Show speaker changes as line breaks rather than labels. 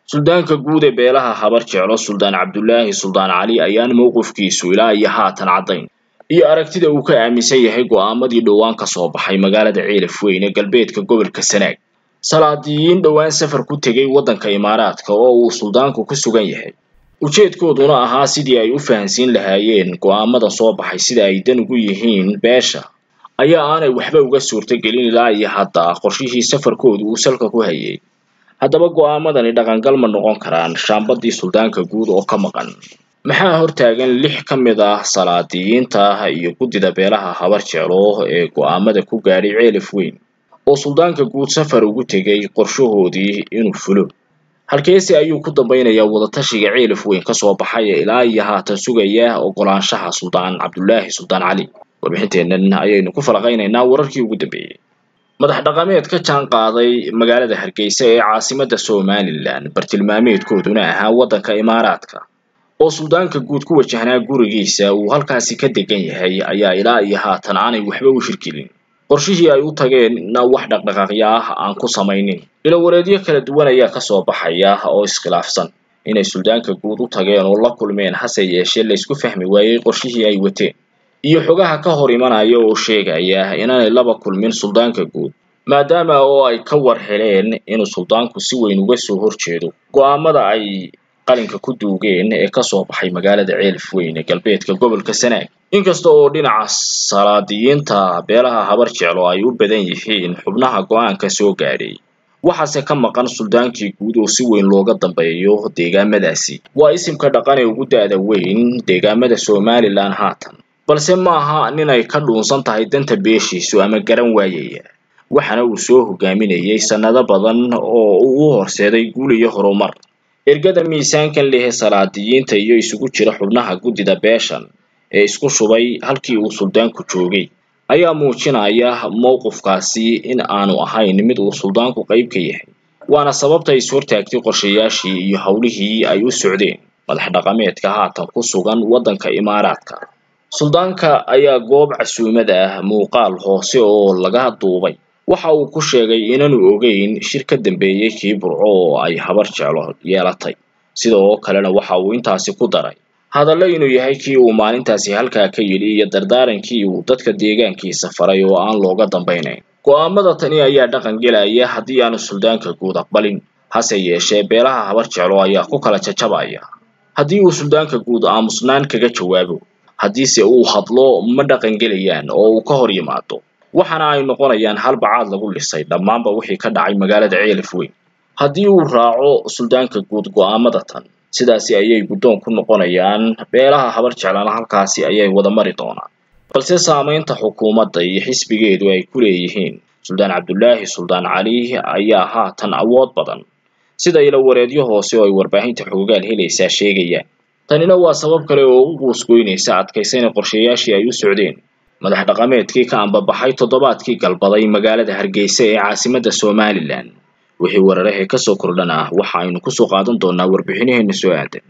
suldaanka guud ee beelaha habar jeclo suldaan cabdulaahi suldaan cali ayaan mowqifkiisu ilaa iyo haatan caddayn iyo aragtida uu ka aaminsan yahay go'aamadii dhowaan ka soo baxay magaalada ceelaf weyn ee galbeedka gobolka sanaag salaadiyiin dhowaan safar ku tegay waddanka imaaraadka oo uu suldaanku ku sugan yahay ujeedkooduna ahaa sidii ay u fahansiin lahaayeen go'aamada soo baxay sida ay dan ugu yihiin beesha ayaa aanay waxba uga suurtagelin ilaa iyo hadda qorshihii safarkoodu uu salka ku hayay haddaba go'aamadani dhaqangal ma noqon karaan shaambadii suldaanka guud oo ka maqan maxaa hortaagan lix ka mid ah salaadiyiinta iyo guddida beelaha habar jeclo ee go'aamada ku gaadhay ceelaf weyn oo suldaanka guud safar ugu tegay qorshahoodii inuu fulo halkeese ayuu ku dambaynayaa wadatashiga ceelaf weyn kasoo baxay ee ilaa iyo haatan sugaya ogolaanshaha suldaan cabdulaahi suldaan cali warbixinteennan ayaynu ku falaqaynaynaa wararkii ugu dambeeyey madax dhaqameed ka jaan qaaday magaalada hargeysa ee caasimadda somalilan bartilmaameedkooduna ahaa waddanka imaaraadka oo suldaanka guud ku wajahnaa gurigiisa uu halkaasi ka degan yahay ayaa ilaa iyo haatan aanay waxba u shirkelin qorshihii ay u tageenna wax dhaqdhaqaaqyo ah aan ku samaynin ilowareedyo kala duwan ayaa kasoo baxaya oo iskhilaafsan inay suldaanka guud u tageen oo la kulmeen hase yeeshee laysku fahmi waayey qorshihii ay wateen iyo xogaha ka hor imanaya oo sheegaya inaanay laba kulmin suldaanka guud maadaama oo ay ka war heleen inuu suldaanku si weyn uga soo horjeedo go'aamada ay qalinka ku duugeen ee kasoo baxay magaalada ceelaf weyn ee galbeedka gobolka sanaag inkasta oo dhinaca salaadiyiinta beelaha habar jeclo ay u badan yihiin xubnaha go'aanka soo gaadhay waxaase ka maqan suldaankii guud oo si weyn looga dambeeyo deegaamadaasi waa isimka dhaqan ee ugu da'da weyn deegaamada somalilan haatan balse maaha nin ay ka dhuunsan tahay danta beeshiisu ama garan waayaya waxaana uu soo hogaaminayay sannado badan oo uu u horseeday guul iyo horumar ergada miisaankan lehe salaadiyiinta iyo isugu jira xubnaha guddida beeshan ee isku shubay halkii uu suldaanku joogay ayaa muujinaya mowqifkaasi in aanu ahayn mid uu suldaanku qayb ka yahay waana sababta is hortaagtay qorshayaashii iyo howlihii ay u socdeen madax dhaqameedka haatan ku sugan waddanka imaaraadka suldaanka ayaa goob casuumad ah muuqaal hoose oo laga duubay waxa uu ku sheegay inaanu ogeyn shir ka dambeeyey kii burco oo ay habar jeclo yeelatay sidoo kalena waxa uu intaasi ku daray hadallo inuu yahay kii uu maalintaasi halkaa ka yidhi iyo dardaarankii uu dadka deegaankiisa faray oo aan looga dambaynayn go'aamada tani ayaa dhaqan gelaya haddii aanu suldaanka guud aqbalin hase yeeshee beelaha habar jeclo ayaa ku kala jajabaya haddii uu suldaanka guud aamusnaan kaga jawaabo haddiise uu hadlo ma dhaqan gelayaan oo uu ka hor yimaado waxaana ay noqonayaan hal bacaad lagu lisay dhammaanba wixii ka dhacay magaalada ceelaf weyn haddii uu raaco suldaanka guud go'aamada tan sidaasi ayay guddoon ku noqonayaan beelaha habar jeclana halkaasi ayay wada mari doonaan balse saamaynta xukuumadda iyo xisbigeedu ay ku leeyihiin suldaan cabdulaahi suldaan cali ayaa haatan awood badan sida ilowareedyo hoose oo ay warbaahinta xoogaal helaysaa sheegayaan tanina waa sabab kale oo u guusgoynaysa adkaysana qorshayaashii ay u socdeen madax dhaqameedkii ka ambabaxay toddobaadkii galbaday magaalada hargeysa ee caasimadda somalilan wixii weerarahee kasoo kordhan ah waxa aynu kusoo qaadan doonaa warbixinaheena soo aadan